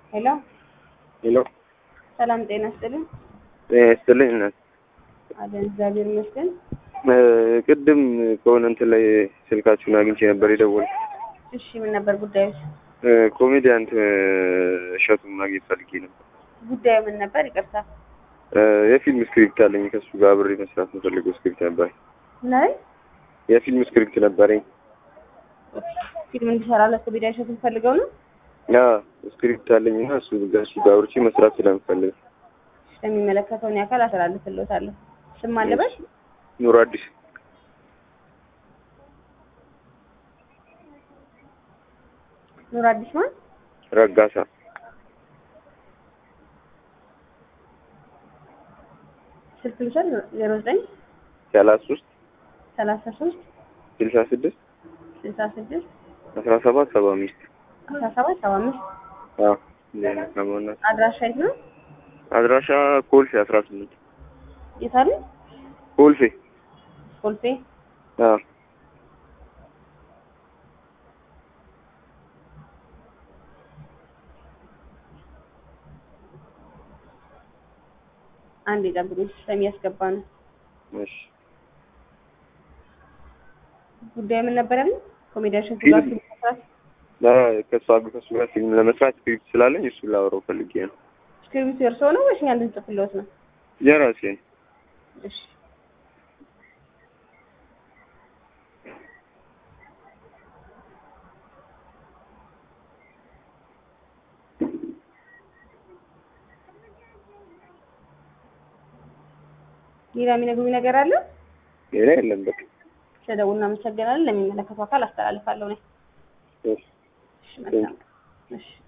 ሄሎ ሄሎ ሰላም ጤና ይስጥልኝ። ጤና ይስጥልኝ እናት። አለን እግዚአብሔር ይመስገን። እ ቅድም ከሆነ እንትን ላይ ስልካችሁን አግኝቼ ነበር የደወልኩት። እሺ ምን ነበር ጉዳዩ? እ ኮሜዲያን እ እሸቱን ማግኘት ፈልጌ ነበር። ጉዳዩ ምን ነበር? ይቅርታ እ የፊልም ስክሪፕት አለኝ ከሱ ጋር አብሬ መስራት የምፈልገው ስክሪፕት ነበረኝ። ናይ የፊልም ስክሪፕት ነበረኝ። ፊልም እንዲሰራለት ኮሜዲ እሸቱን ፈልገው ነው። ያ ስክሪፕት አለኝ እና እሱ ከሱ ጋር አብሬ መስራት ስለምፈልግ ለሚመለከተውን ያካል አስተላልፍልዎታለሁ። ስም አለበት ኑሮ አዲስ ኑር አዲስ ማን ረጋሳ ስልክ ልውሰድ ዜሮ ዘጠኝ ሰላሳ ሶስት ሰላሳ ሶስት ስልሳ ስድስት ስልሳ ስድስት አስራ ሰባት ሰባ አምስት አስራ ሰባት ሰባ አምስት አዎ እንደዚህ አይነት ነው እና አድራሻ የት ነው? አድራሻ ኮልፌ አስራ ስምንት የት አለ? ኮልፌ ኮልፌ አዎ አንድ የጠብቁኝ ሲስተም እያስገባ ነው። እሺ ጉዳዩ ምን ነበር ያለ? ኮሜዲ እሸቱ ፊልም። ጋር ፊልም መስራት ከእሷ ከእሱ ጋር ፊልም ለመስራት ስክሪፕት ስላለኝ እሱን ላወራው ፈልጌ ነው። ስክሪፕቱ የእርስዎ ነው ወይስ እኛ እንድንጽፍልዎት ነው? የራሴ ነው። እሺ ሌላ የሚነግሩኝ ነገር አለ? ሌላ የለም በቃ ስለደውል እናመሰግናለን። ለሚመለከተው አካል አስተላልፋለሁ እኔ። እሺ እሺ መልካም። እሺ